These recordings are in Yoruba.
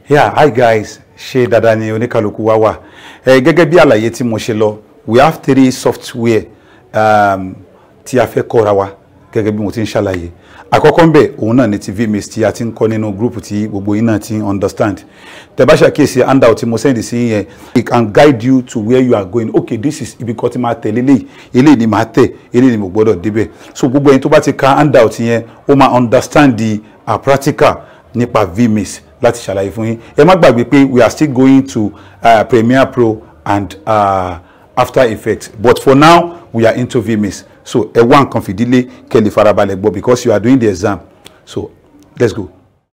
yeah hi guys ṣe dáadáa ni oníkàlùkù wa wà ẹ gẹ́gẹ́ bí àlàyé tí mo ṣe lọ we have three software um, tí a fẹ́ kọ́ra wa gẹ́gẹ́ bí mo ti ń ṣàlàyé àkọ́kọ́ ń bẹ̀ òun náà ni ti vmix tí a ti ń kọ́ nínú group tí gbogbo yín náà ti ń understand tẹ́ bá ṣàkíyèsí handout tí mo send sí yẹn it can guide you to where you are going okay this is ibi kan tí máa tẹ̀ lélẹ́yìí eléyìí ni máa tẹ̀ eléyìí ni mo gbọ́dọ̀ débẹ̀ so gbogbo ẹni tó bá ti ka handout yẹn ó máa understand the uh, practical nípa vmix láti ṣàlàyé fún yín ẹ má gbàgbé pé we are still going to uh, Premiere Pro and uh, After Effects but for now we are into vmix so ẹ wá nǹkan fìdílé kẹ́ lè farabalẹ̀ gbọ́ because you are doing the exam so let's go.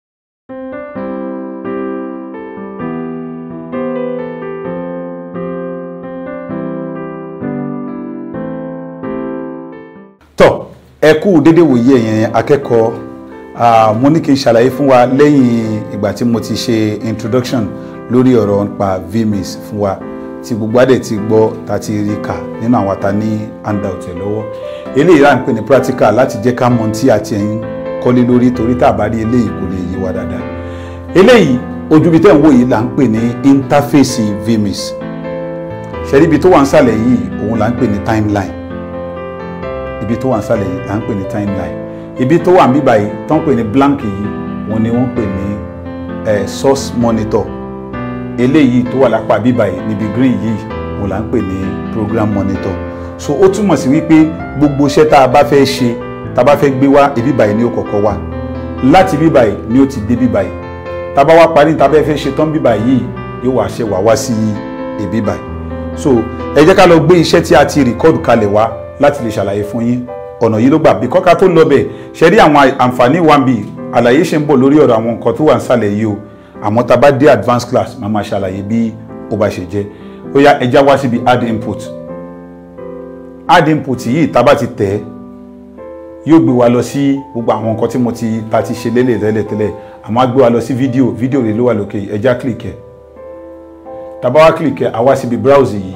tọ́ ẹ kú dédé wòye ẹ̀yẹn akẹ́kọ̀ọ́ uh, mo ní kí n ṣàlàyé fún wa lẹ́yìn ìgbà tí mo ti ṣe introduction lórí ọ̀rọ̀ nípa vmix fún wa tí gbogbo adẹ̀ ti gbọ́ ta ti rí kà nínú àwọn ata ní handout ẹ̀ lọ́wọ́ eléyìí là ń pè ní practical láti jẹ́ ká mọ tí a ti ń kọ́lé lórí torí tá a bá rí eléyìí kò lè yé wa dáadáa eléyìí ojú ibi tẹ́ ń wò yìí là ń pè ní interface vmix ṣẹ́rí ibi tó wà ń sàlẹ̀ yìí òun là ń pè ní timeline ibi tó wà ń sàlẹ̀ yìí là ń pè ní timeline ibi tó wà ń bíbà yìí tó ń pè ní blank yìí òun ni wọ́n ń pè ní eh, source monitor eléyìí tó wà lápá bíbà yìí níbi green yìí òun là ń pè ní program monitor so ó túmọ̀ sí wípé gbogbo iṣẹ́ tá a bá fẹ́ ṣe tá a bá fẹ́ gbé wá ibi báyìí ni ó kọ́kọ́ wá láti bíbà yìí ni ó ti dé bíbà yìí tá a bá wá parí tá a bá fẹ́ ṣe tán bíbà yìí yóò wá ṣe wá wá sí ibi báyìí so ẹ jẹ́ ká lọ gbé iṣẹ́ tí a ti rìkọ́dù kalẹ̀ wá láti lè ṣàlàyé fún yín ọ̀nà yìí ló gbà bí kọ́ka tó lọ bẹ̀ ṣe rí àwọn àǹfààní wa bí àlàyé ṣe ń bọ̀ lórí ọ̀rọ̀ àwọn nǹkan tó wà nísàlẹ̀ yìí o àmọ́ tá a bá dé advanced class máa máa ṣàlàyé bí ó bá ṣe jẹ́ ó yá ẹja wá síbi add input add input yìí tá a bá ti tẹ̀ ẹ́ yóò gbé wa lọ sí gbogbo àwọn nǹkan tí mo ti ta ti ṣe lélẹ̀ tẹ́lẹ̀ tẹ́lẹ̀ àmọ́ á gbé wa lọ sí fídíò fídíò rẹ̀ ló wà lókè ẹja click ẹ̀ tá a bá wá click ẹ̀ á wá síbi browse yìí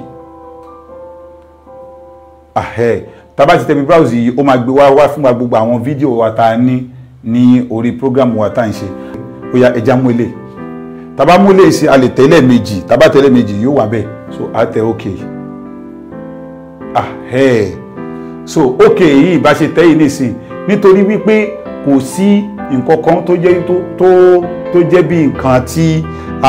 ahẹ́ tábà ti tẹ̀bi browse yìí ó máa gbé wá wá fún wa gbogbo àwọn fídíò wa tá a ní ní orí program wa tá à ń ṣe ó yá ẹja mú ilé tábà mú ilé sí a lè tẹ̀lé méjì tábà tẹ̀lé méjì yóò wà bẹ́ẹ̀ so a tẹ ok ahẹ́ so ok yìí bá ṣe tẹ́ yìí nìsín nítorí wípé kò sí nǹkan kan tó jẹ́ tó tó tó jẹ́ bí nǹkan tí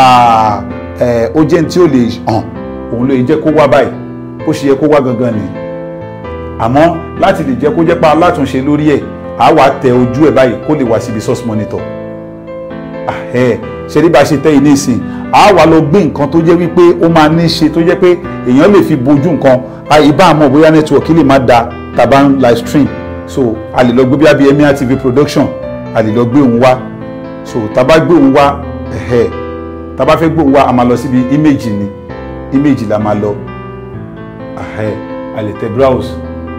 ó jẹ́ tí ó lè hàn òun ló yẹ jẹ́ kó wá báyìí bó ṣe yẹ kó wá gangan nìyí àmọ́ láti lè jẹ́ kó jẹ́ pa alátúnṣe lórí ẹ̀ á wà tẹ ojú ẹ̀ báyìí kó lè wá síbi source monitor ṣe ní bá ṣe tẹ́ ilé ìsìn á wà lọ gbé nǹkan tó jẹ́ wípé ó máa ní ṣe tó jẹ́ pé èèyàn lè fi bojú nǹkan ìbá àmọ́ bóyá network lè má da tàbá ń live stream so a lè lọ gbé bíi Emir TV production a lè lọ gbé òun wá so tàbá gbé òun wá tàbá fẹ́ gbé òun wá a máa lọ síbi image ni image la máa lọ a lè tẹ browse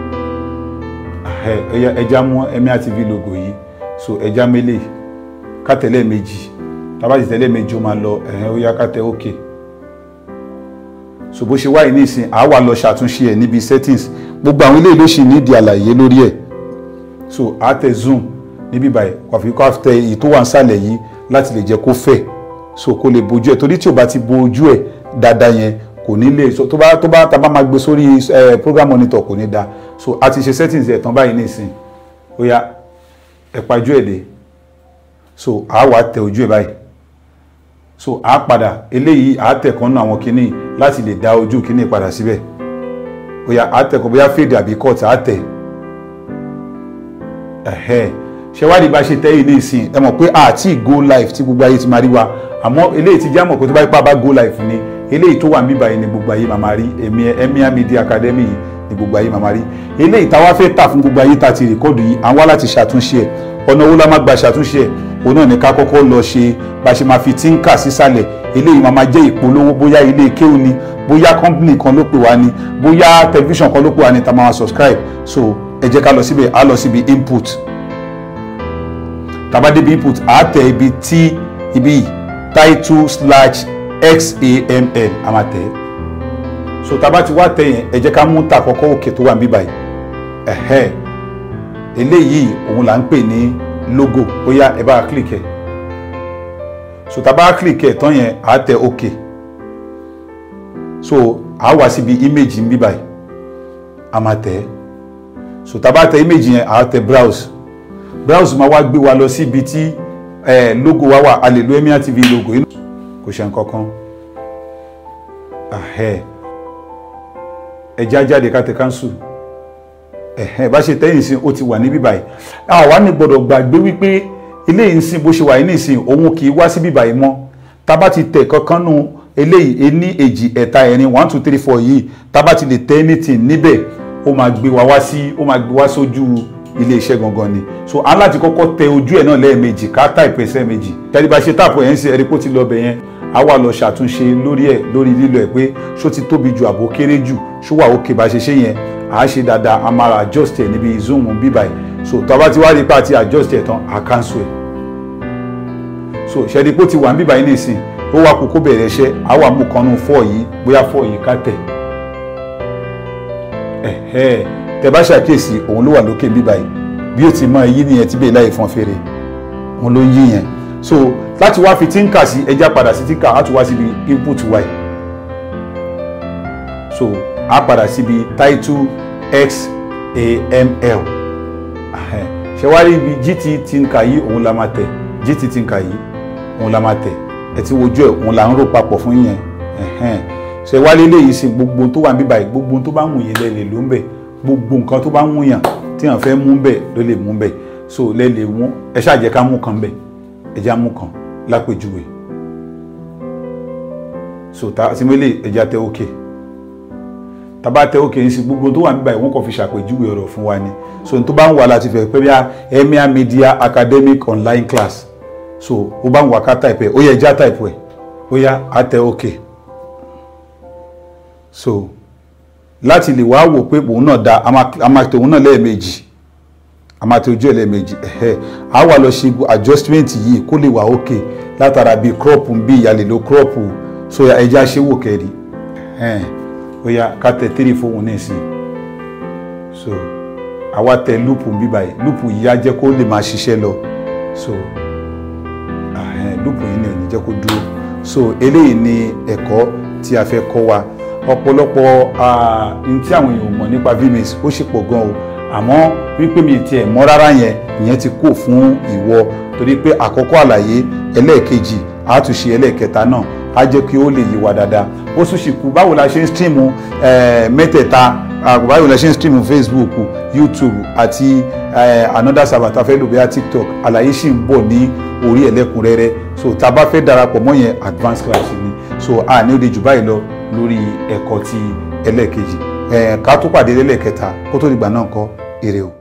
ẹja mú Emir TV logo yìí so ẹja mélè ká tẹ̀lé méjì tábà ti tẹ̀lé méjì ó máa lọ ẹ̀hẹ́n ó yá ká tẹ ok so bó ṣe wáyé nísìn àá wà lọ ṣàtúnṣe ẹ̀ níbi settings gbogbo àwọn eléyìí ló ṣì nídìí àlàyé lórí ẹ̀ so àá tẹ zoom níbí báyìí wàfi kó tẹ èyí tó wà nísàlẹ̀ yìí láti lè jẹ́ kó fẹ̀ so kó lè bojú ẹ̀ torí tí o bá ti bo ojú ẹ̀ dáadáa yẹn kò ní lè so tó bá tó bá tá bá máa gbé sórí ẹ program monitor kò ní da so a ti ṣe settings ẹ̀ tán báyìí nísìn ó yá ẹ pajú ẹ̀ dé so a wà tẹ ojú ẹ̀ báyìí so a padà eléyìí a tẹ̀ kan nínú àwọn kinní láti lè dá ojú kinní padà síbẹ̀ ó yá a tẹ̀ kọ́ bóyá fade àbí cut a tẹ̀ ẹ̀hẹ́ ṣe wá di bá ṣe tẹ́ yìí nísìn ẹ mọ̀ pé àti go live tí gbogbo ayé ti máa rí wa àmọ́ eléyìí ti já mọ̀ pé tó bá ipá bá go live ni eléyìí tó wà níbà yìí ni gbogbo ayé màmá rí èmi Emir Media Academy yìí ni gbogbo ayé màmá rí eléyìí táwa fẹ́ tà fún gbogbo ayé tá a ti rìkọ́dù yìí àwọn láti ṣàtúnṣe ẹ̀ ọ̀nà owó la máa gba ṣàtúnṣe ẹ̀ òun náà ní ká kọ́kọ́ lọ ṣe bá ṣe máa fi tínkà sísàlẹ̀ eléyìí máa máa jẹ́ ìpolówó bóyá ilé kéwù ni bóyá company kan ló pè wá ni bóyá television kan ló pè wá ni tá a máa subscribe so ẹ jẹ́ ká lọ síbẹ̀ á lọ síbi input tá bá débi input á tẹ ibi tí ibi yìí title slash xaml a máa tẹ̀ so tá a bá ti wá tẹ̀ yẹn ẹ jẹ́ ká mú ta àkọ́kọ́ òkè tó wà níbí báyìí ẹ̀hẹ́ eléyìí òun là ń pè ní logo bóyá ẹ bá click ẹ so tá a bá click ẹ̀ tán yẹn à á tẹ ok so à á wá síbi image ń bí báyìí a máa tẹ̀ ẹ́ so tá a bá tẹ image yẹn à á tẹ browse browse máa wá gbé wa lọ síbi tí eh, logo wa wà a lè lo Emir TV logo yìí kò ṣe nǹkan kan ahẹ́ ẹja jáde ká tẹ cancel ẹ̀hẹ́ bá ṣe tẹ́yìn sí ó ti wà níbí báyìí àwa ní gbọ́dọ̀ gbàgbé wípé eléyìí ń sìn bó ṣe wà yìí nísìn òun kì í wá síbí báyìí mọ́ tá bá ti tẹ̀ kankan nù eléyìí ení èjì ẹ̀ta ẹ̀rin one two three four yìí tá bá ti lè tẹ anything níbẹ̀ ó máa gbé wa wá sí ó máa gbé wá sójú ilé iṣẹ́ gangan ni so a láti kọ́kọ́ tẹ ojú ẹ̀ náà lẹ́ẹ̀mejì ká táìpù ẹsẹ̀ méjì tẹ́lẹ̀ bá ṣe táàpù ẹ̀ ń ṣe ẹ̀rí kó ti lọ bẹ̀ yẹn a wà lọ ṣàtúnṣe lórí ẹ̀ lórí lílo ẹ̀ pé ṣó ti tóbi ju àbó kéré jù ṣó wà òkè bá ṣe ṣe yẹn à á ṣe dáadáa a máa adjust ẹ̀ níbi zoom bíbà ẹ̀ so tó a bá ti wá rí pa àti adjust ẹ̀ tán à cancel ẹ̀ so ṣẹ́ni pé ó ti wà bíbà yìí nìsín ó wá kó kó bẹ̀rẹ̀ iṣẹ́ a wà mú kan nù fọ́ yìí bóyá fọ́ yìí ká tẹ̀ ẹ̀hẹ́ tẹ bá ṣàkíyèsí òun ló wà lókè bíbà yìí bí ó ti mọ èyí nìyẹn tí bẹ́ẹ̀ láì fọn fèrè òun ló ń yí yẹn so láti wá fi tínkà sí ẹja padà sí tínkà á tún wá síbi input y so á padà síbi title xaml ṣe wá rí ibi gt tínkà yìí òun la máa tẹ̀ gt tínkà yìí òun la máa tẹ̀ ẹ ti wojú ẹ̀ òun là ń rò papọ̀ fún yẹn ṣe wá lé léyìí sí gbogbo tó wà níbàyí gbogbo tó bá ń wù yẹn lẹ́lẹ̀ ló ń bẹ̀ gbogbo nǹkan tó bá ń wù yàn tí yàn fẹ́ mú bẹ̀ ló lè mú bẹ̀ so lẹ́lẹ̀ mú ẹ ṣáà jẹ́ ká mú kan bẹ̀ ẹ já mú kan lápèjúwe so ta sí mélé ẹja tẹ òkè tàbá tẹ òkè ní sí gbogbo tó wà níbàyí wọn kàn fi ṣàpèjúwe ọ̀rọ̀ fún wa ni so n tó bá ń wà láti fẹ́ pé bí i Emir Media Academic online class so ó bá ń wà ká type ẹ̀ ó yẹ ẹja type ẹ̀ ó yá á tẹ òkè so láti lè wá wò pé òun náà da a máa tẹ òun náà lẹ́ẹ̀mejì a máa tẹ ojú ẹ̀ lẹ́ẹ̀mejì ẹ̀hẹ́ a wà lọ ṣe adjustment yìí kó lè wà òkè látara bíi crop bí ìyàlè ló crop so ẹja ṣe wò kẹ́rì ẹ̀hẹ́n ó yá ká tẹ three fóun ní ìsìn so àwa tẹ loop bí báyìí loop yìí á jẹ́ kó lè máa ṣiṣẹ́ lọ so ẹ̀hẹ́n loop yìí ni ò ní jẹ́ kó dúró so eléyìí ni ẹ̀kọ́ tí a fẹ́ kọ́ wa ọ̀pọ̀lọpọ̀ n tí àwọn èèyàn mọ̀ nípa vmix ó ṣe pọ̀ gan o àmọ́ wípé mi tiẹ̀ mọ̀ rárá yẹn ìyẹn ti kó fún ìwọ torí pé àkọ́kọ́ àlàyé ẹlẹ́ẹ̀kejì àtúnṣe ẹlẹ́ẹ̀kẹta náà á jẹ́ kí ó lè yí wa dáadáa ó tún ṣì kú báwo la ṣe ń streamu mẹ́tẹ̀ẹ̀ta báwo la ṣe ń streamu facebook youtube àti another server tá a fẹ́ lò bíi tiktok àlàyé ṣì ń bọ̀ ní orí ẹlẹ́kùnrẹ́rẹ́ so tá a bá fẹ́ darapọ̀ mọ́ yẹn advanced class ni so a ní ó de jù báyìí lọ lórí ẹ̀kọ́ ti ẹlẹ́ẹ̀kejì ká tó pàdé lẹ́lẹ́kẹta kó tó dìgbà náà kọ́ èrè o.